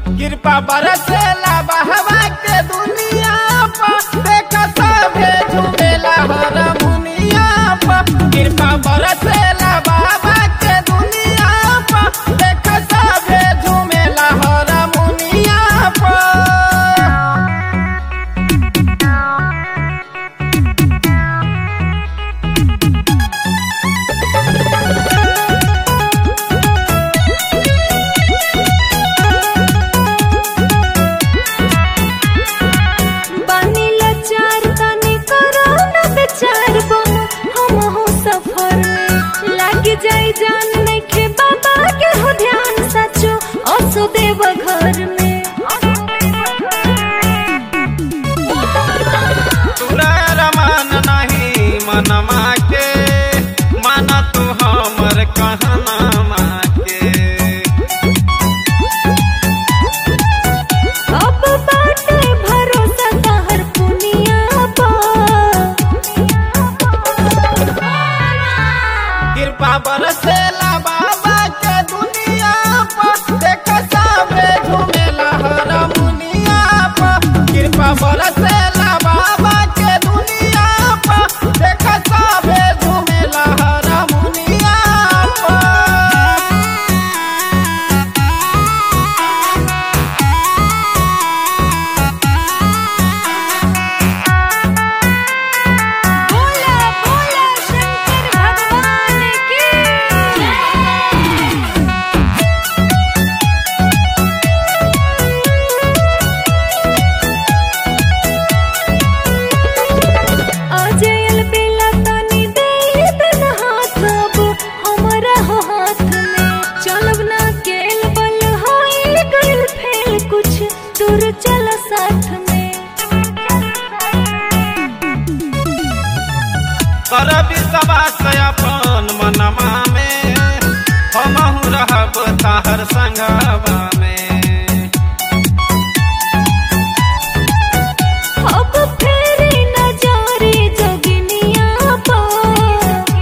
कृपा बरसेला बहवा के दुनिया पर देख सभे झूमेला हर मुनिया पर कृपा बरसेला बाबा के दुनिया पर देख सभे झूमेला हर मुनिया पर बानी लाचार तनी करो न बेचार बम हम हो सफर में लाग जाई जान नइखे बाबा के हो ध्यान सचो असो देव घर में तोरा रमान नहीं मनमा के माना तू हमर कहना के अब बाटे भरोसा तहर पुनिया पर कृपा बरसेला बाबा के दुनिया पर देख साबे झूमेला हर मुनिया पर कृपा बरसेला बाबा के दुनिया पर देख साबे झूमेला हर मुनिया पर भोला भोला शंकर भगवान की अजयल बेला तनी दे तन हाथ अब हमरा हो हाथ में चलब ना केल बल होई गइल फेल कुछ दूर चल साथ में कर विश्वास अपन मनमा में हमहु रहब ताहर संगवा में अब फेरी नजारे जगनिया पर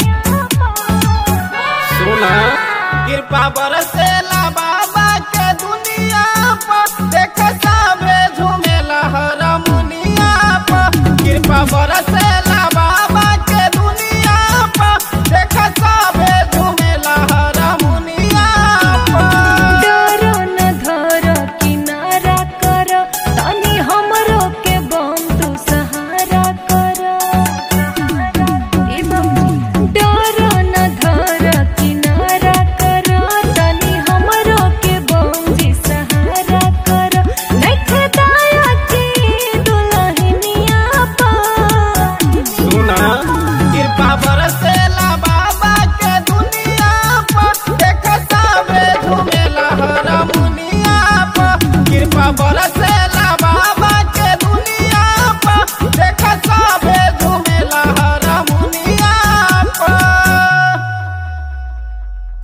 सुना कृपा बरसेला बाबा के दुनिया पर देख साबे झूमेला हर मुनिया पर कृपा बरसेला बाबा के दुनिया पर देख साबे झूमेला हर मुनिया पर डरो न धरो किनारा कर तनी हमरो के बम तू सहारा कर ए बाबू डरो न धरो किनारा कर तनी हमरो के बम जी सहारा कर नइखे दाया की दुल्हनिया पर सुना कृपा बर